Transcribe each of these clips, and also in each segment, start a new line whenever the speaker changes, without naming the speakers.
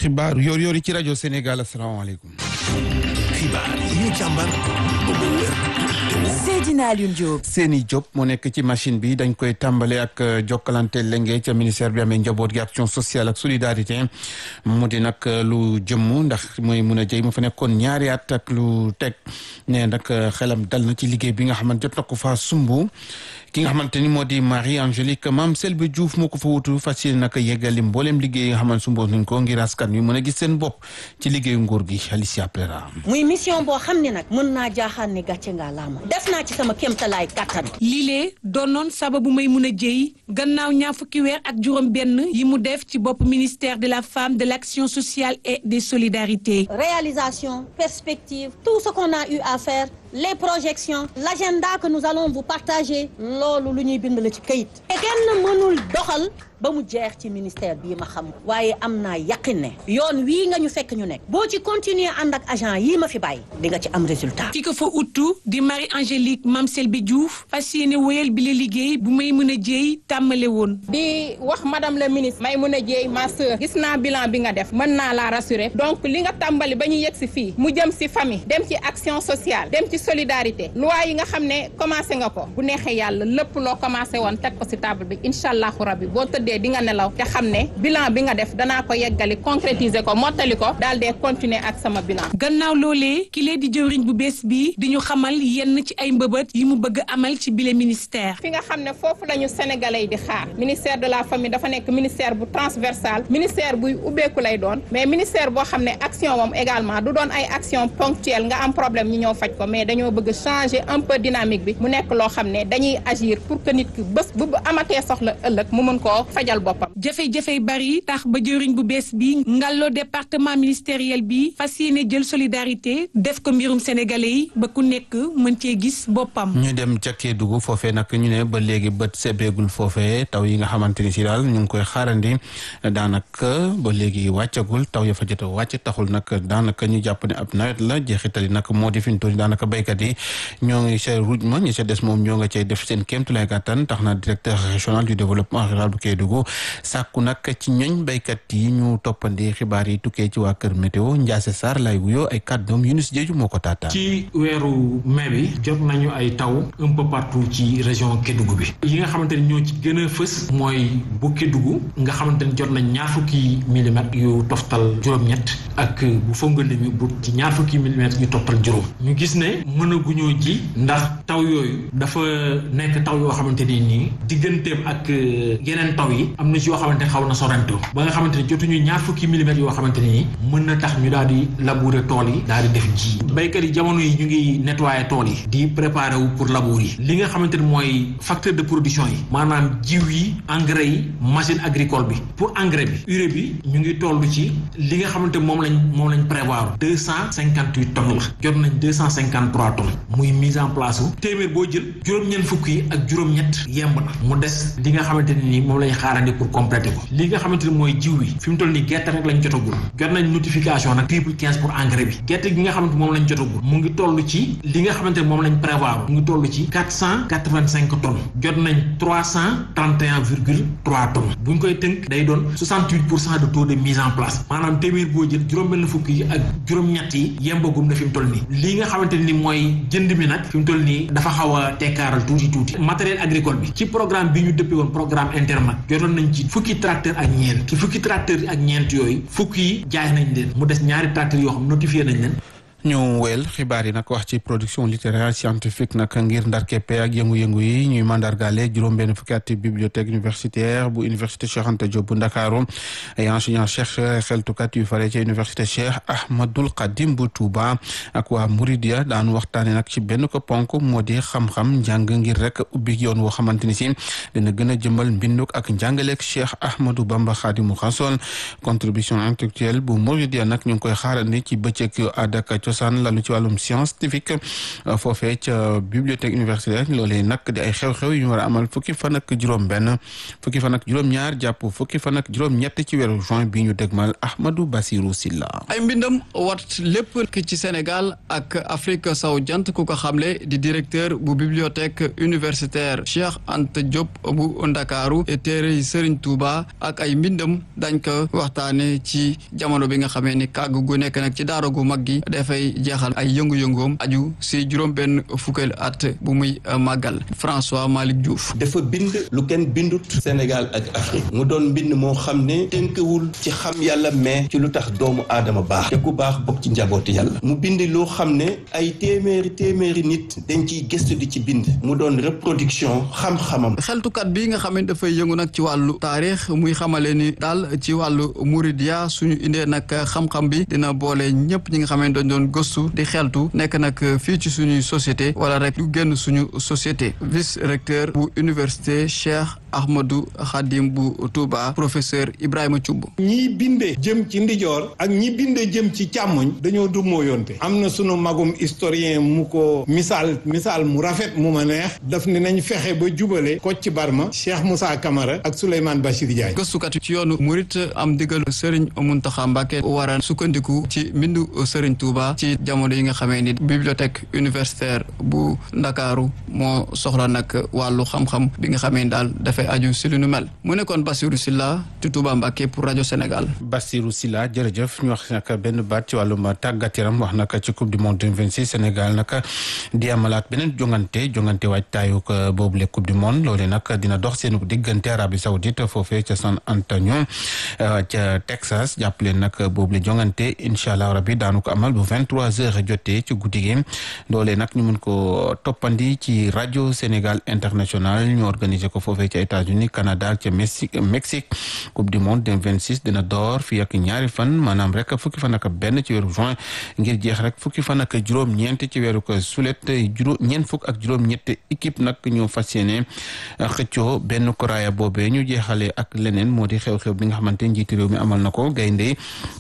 xibaar yoor yoor yi ci rajo Sénégal asalaamaaleykum.
xibaar yi ñu càmbar ba mu wér
Seydina Alioune Diop.
Seni Diop moo nekk ci machine bi dañ koy tàmbale ak jokkalante lenge ca ministère bi amee njaboot gi action sociale ak solidarité mu di nag lu jëmm ndax mooy mun a jëy mu fa nekkoon ñaari at ak lu teg ne nag xelam dal na ci liggéey bi nga xamante jot na ko fa sumbu ki nga xamante ni moo di Marie Angélique Mame Selbe Diouf moo ko fa wutu fas yéene nag yeggali mbooleem liggéey nga xamante sumboon nañ ko ngir askan wi mën a gis seen bopp ci liggéeyu nguur gi Alicia Plera
muy mission boo xam ne nag mën naa jaaxaan ne gàcce ngaa laama def naa ci sama kéemtalaay kàttan
lii doonoon sababu may mun a jëy gannaaw ñaar fukki weer ak juróom benn yi mu def ci bopp ministère de la femme de l'action sociale et des solidarités
réalisation perspective tout ce qu'on a eu à faire les projections l'agenda que nous allons vous partager loolu lu ñuy bind la ci këyit te kenn mënul doxal ba mu jeex ci ministère bii ma xam waaye am naa yaqin ne yoon wii nga ñu fekk ñu nekk boo ci continuer ànd ak agent yii ma fi bàyyi di nga ci am résultat
ki ko fa uttu di Marie Angélique Mame Selbe Diouf fas yéene wéyal bi la liggéey bu may mën a jéey tàmmale woon
di wax madame la ministre may mën a jéey ma sœur gis naa bilan bi nga def mën naa laa rassurer donc li nga tàmbali ba ñu yegg si fii mu jëm si famille dem ci action sociale dem ci solidarité loi yi nga xam ne commencé nga ko bu neexee yàlla lépp loo commencé woon teg ko si table bi incha allahu rabbi boo tëddee di nga nelaw te xam ne bilan bi nga def danaa ko yeggali concrétiser ko mottali ko daal dee continuer ak sama bilan.
gannaaw loolee ki lee di jëwriñ bu bees bi di ñu xamal yenn ci ay mbëbët yi mu bëgg amal ci bile ministère.
fi nga xam ne foofu la ñu sénégalais yi di xaar ministère de la famille dafa nekk ministère bu transversal ministère buy ubbeeku lay doon mais ministère boo xam ne action moom également du doon ay action ponctuelle nga am problème ñu ñëw faj ko mais dañoo bëgg changer un peu dynamique bi mu nekk loo xam ne dañuy agir pour que nit ki bés bu amatee soxla ëllëg mu mën koo fajal boppam.
jafe-jafe bari tax ba jëriñ bu bees bi ngalloo département ministériel bi fas yéene jël solidarité def ko mbirum sénégalais yi ba ku nekk mën cee gis boppam.
ñu dem ca Kédougou foofee nag ñu ne ba léegi bët sebeegul foofee taw yi nga xamante ni si daal ñu ngi koy xaarandi daanaka ba léegi wàccagul taw ya fa jot a wàcc taxul nag daanaka ñu jàpp ne ab nawet la jeexitali nag moo di fi ñu toll daanaka béykat yi ñoo ngi ca ruuj ma ñi ca des moom ñoo nga cay def seen kéemtulaay kàttan tax na directeur régional du développement rural bu Kédougou sàkku nag ci ñoñ béykat yi ñu toppandi xibaar yi tukkee ci waa kër météo Ndiasse Sarr lay wuyoo ay kàddoom Yunus Jeeju moo ko taataan
ci weeru mai bi jot nañu ay taw un peu partout ci région Kédougou bi yi nga xamante ni ñoo ci gën a fës mooy bu Kédougou nga xamante ni jot nañ ñaar fukki millimètres yu toftal juróom-ñett ak bu Fongolimbi bu ci ñaar fukki millimètres yu toftal juróom ñu gis ne mën a guñoo ji ndax taw yooyu dafa nekk taw yoo xamante ni nii digganteem ak yeneen taw yi am na ci yoo xamante ne xaw na sorento ba nga xamante ne jotuñu ñaar fukki millimètres yoo xamante ne nii mën na tax ñu daal di labourer tool yi daal di def ji béykat yi jamono yi ñu ngi nettoyer tool yi di préparer wu pour labour yi li nga xamante ne mooy facteur de production yi maanaam jiw yi engrais yi machine agricole bi pour engrais bi urée bi ñu ngi toll ci li nga xamante moom lañ moom lañ prévoir deux cent cinquante huit tonnes la jot nañ deux cent cinquante trois tonnes muy mise en place wu téeméer boo jël juróom-ñeent fukk yi ak juróom-ñett yemb na mu des li nga xamante ne nii moom lañ xaarandi pour compléter ko li nga xamante ne mooy jiw bi fi mu toll nii gerte rek lañ jotagul jot nañ notification nag triple quinze pour engrais bi gerte gi nga xamante moom lañ jotagul mu ngi toll ci li nga xamante ne moom lañ prévoir mu ngi toll ci quatre cent quatre vingt cinq tonnes jot nañ trois cent trente et un virgule trois tonnes bu ñu koy tënk day doon soixante huit pour cent de taux de mise en place maanaam téeméer boo jël juróom-benn fukk yi ak juróom-ñett yi yembagum na fi mu toll nii li nga xamante ne ni mooy jënd mi nag fi mu toll nii dafa xaw a tekkaaral tuuti tuuti matériel agricole bi ci programme bi ñu dëppee woon programme internet jotoon nañ ci fukki tracteur ak ñeent ci fukki tracteur ak ñeent yooyu fukki yi jaay nañ leen mu des ñaari tracteur yoo xam notifié nañ leen
ñu wel xibaar yi nag wax ci production littéraire scientifique nag ngir ndar keppe ak yëngu-yëngu yi ñuy mandargaale juróom-benn fukki at bibliothèque universitaire bu université Cheikh Anta Diop bu Ndakaaru ay enseignant chercheur xeltukat yu fare ci université Cheikh Ahmadul Khadim bu Touba ak waa Mouridia daan waxtaane nag ci benn ko ponk moo di xam-xam njàng ngir rek ubbi yoon woo xamante ni si dina gën a jëmbal mbinduk ak njàngaleeg Cheikh Ahmadou Bamba Khadimu Rasul contribution intellectuelle bu Mouridia nag ñu ngi koy xaarandi ci bëccëg yu àdd ak cosaan lalu ci wàllum scientifique foofee ca bibliothèque universitaire loolee nag di ay xew-xew yu ñu war a amal fukki fan ak juróom-benn fukki fan ak juróom-ñaar jàpp fukki fan ak juróom-ñett ci weeru juin bi ñu dégmal Ahmadou Bassirou Silla.
ay mbindam wat lépp ci Sénégal ak Afrique sowu jant ku ko xamle di directeur bu bibliothèque universitaire Cheikh Anta Diop bu Ndakaaru téere Serigne Touba ak ay mbindam dañ ko waxtaane ci jamono bi nga xamee ni kàgg gu nekk nag ci daara gu mag gi dafay jeexal ay yëngu-yëngoom aju si juróom-benn fukkeel at bu muy màggal François Malick Diouf.
dafa bind lu kenn bindut Sénégal ak Afrique mu doon mbind moo xam ne tënkewul ci xam yàlla mais ci lu tax doomu aadama baax te ku baax bokk ci njabooti yàlla mu bind loo xam ne ay téeméeri téeméeri nit dañ ciy gëstu di ci bind mu doon reproduction xam-xamam.
xeltukat bi nga xam ne dafay yëngu nag ci wàllu taarix muy xamale ni daal ci wàllu muridiya suñu indee nag xam-xam bi dina boole ñëpp ñi nga xam ne dañ doon gëstu di xeltu nekk nag fii ci suñuy société wala rek lu génn suñu société vice recteur bu université Cheikh Ahmadou Khadim bu Touba professeur Ibrahima Thioub.
ñi binde jëm ci ndijoor ak ñi binde jëm ci càmmoñ dañoo du mooyonte am na sunu magum historien mu ko misaal misaal mu rafet mu ma neex daf ne nañ fexe ba jubale Kocc Barma Cheikh Moussa Camara ak Souleymane Bachir Diagne
gëstukat ci yoonu murit am digal Serigne Mountakha Mbacké war a sukkandiku ci mbindu Serigne Touba ci jamono yi nga xamee ni bibliothèque universitaire bu Ndakaaru moo soxla nag wàllu xam-xam bi nga xamee ni daal dafay aju si lu nu mel mu nekkoon Bassirou Silla ci Touba Mbacké pour rajo Sénégal.
Bassirou Silla jërëjëf ñu wax nag benn baat ci wàllum tàggat yaram wax nag ci coupe du monde 2026 Sénégal nag di amalaat beneen jongante jongante waajtaayu boobule coupe du monde loolee nag dina dox seen diggante Arabie Saoudite foofee ca San Antonio ca Texas jàppale nag boobule jongante incha allah rabi daanu ko amal bu 23h jotee ci guddi gi loolee nag ñu mun ko toppandi ci rajo Sénégal international ñu organiser ko foofee ca États-Unis Canada ak ca Mexique Mexique coupe du monde 2026 dina door fii ak ñaari fan maanaam rek fukki fan ak benn ci weeru juin ngir jeex rek fukki fan ak juróom-ñeent ci weeru ko sulet juróom ñeent fukk ak juróom-ñett équipe nag ñoo fas yéene xëccoo benn koraaya boobee ñu jeexalee ak leneen moo di xew-xew bi nga xamante njiiti réew mi amal na ko gaynde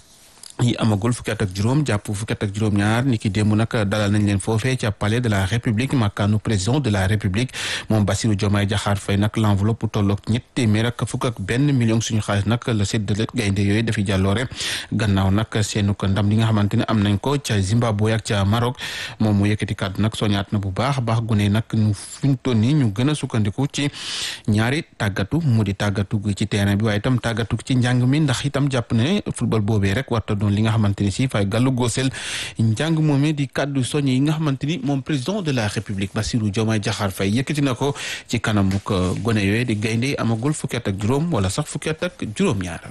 yi amagul fukki at ak juróom jàpp fukki at ak juróom-ñaar ni ki démb nag dalal nañ leen foofee ca palais de la république makkaanu président de la république moom Bassirou Diomaye Diakhar Faye nag l'enveloppe bu tolloog ñett téeméer ak fukk ak benn million suñu xaalis nag la séddale gaynde yooyu dafi jàlloore gannaaw nag seenu ko ndam li nga xamante ne am nañ ko ca Zimbabwe ak ca Maroc moom mu yëkkati kàddu nag soñaat na bu baax a baax gune nag ñu fuñ toll nii ñu gën a sukkandiku ci ñaari tàggatu mu di tàggatu ci terrain bi waaye itam tàggatu ci njàng mi ndax itam jàpp ne football boobee rek warta doon li nga xamante ni si fay gàllu góosel njàng moomee di kàddu soññ yi nga xamante ni moom président de la république Bassirou Diomaye Diakhar Faye yëkkati na ko ci kanamu gone yooyu di gaynde amagul fukki at ak juróom wala sax fukki at ak juróom-ñaar.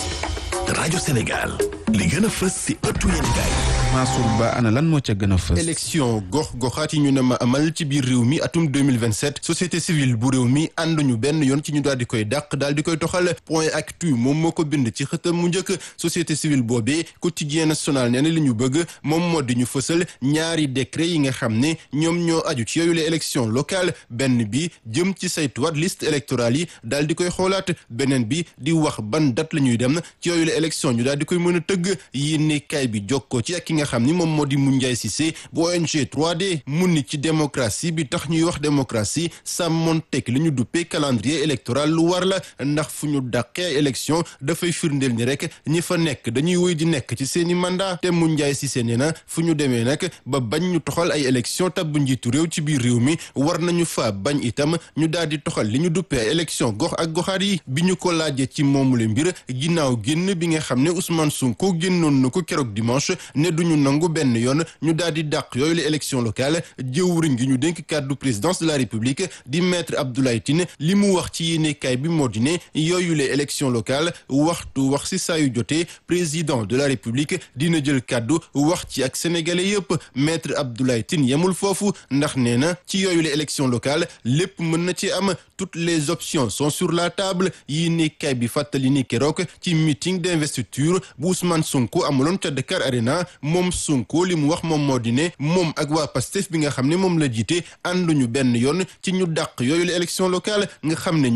rajo Sénégal li gën a fës si ëttu yéenekaay
Mansour Ba ana lan moo ca gën a fës.
élection gox goxaat yi ñu ne ma amal ci biir réew mi atum 2027 société civile bu réew mi ànduñu benn yoon ci ñu daal di koy dàq daal di koy toxal point actu moom moo ko bind ci xëtam mu njëkk société civile boobee quotidien national nee na li ñu bëgg moom moo di ñu fësal ñaari décret yi nga xam ne ñoom ñoo aju ci yooyu la élection locale benn bi jëm ci saytuwaat liste électorale yi daal di koy xoolaat beneen bi di wax ban date la ñuy dem ci yooyu la élection ñu daal di koy mën a tëgg yéene kay bi jokkoo ci ak ki nga xam ni moom moo di Moundiaye Cissé bu ONG 3D mun ni ci démocratie bi tax ñuy wax démocratie sàmmonteeg li ñu duppee calendrier électoral lu war la ndax fu ñu dàqee ay élection dafay firndeel ni rek ñi fa nekk dañuy woy di nekk ci seeni mandat te Moundiaye Cissé nee na fu ñu demee nag ba bañ ñu toxal ay élection tabb njiitu réew ci biir réew mi war nañu fa bañ itam ñu daal di toxal li ñu duppee ay élection gox ak goxaat yi bi ñu ko laajee ci moomule mbir ginnaaw génn bi nga xam ne Ousmane Sonko génnoon na ko keroog dimanche ne duñu nangu benn yoon ñu daal di dàq yooyu la élection locale jëwriñ gi ñu dénk kàddu présidence de la république di maître Abdoulaye Tine li mu wax ci yéenekaay bi moo di ne yooyu la élection locale waxtu wax si saa yu jotee président de la république dina jël kàddu wax ci ak sénégalais yëpp maître Abdoulaye Tine yemul foofu ndax nee na ci yooyu la élection locale lépp mën na ci am toutes les options sont sur la table yéenekaay bi fàttali ni keroog ci meeting d'investiture bu Ousmane Sonko amuloon ca Dakar Arena moom Sonko li mu wax moom moo di ne moom ak waa Pastef bi nga xam ne moom la jiite ànduñu benn yoon ci ñu dàq yooyu la élection locale nga xam ne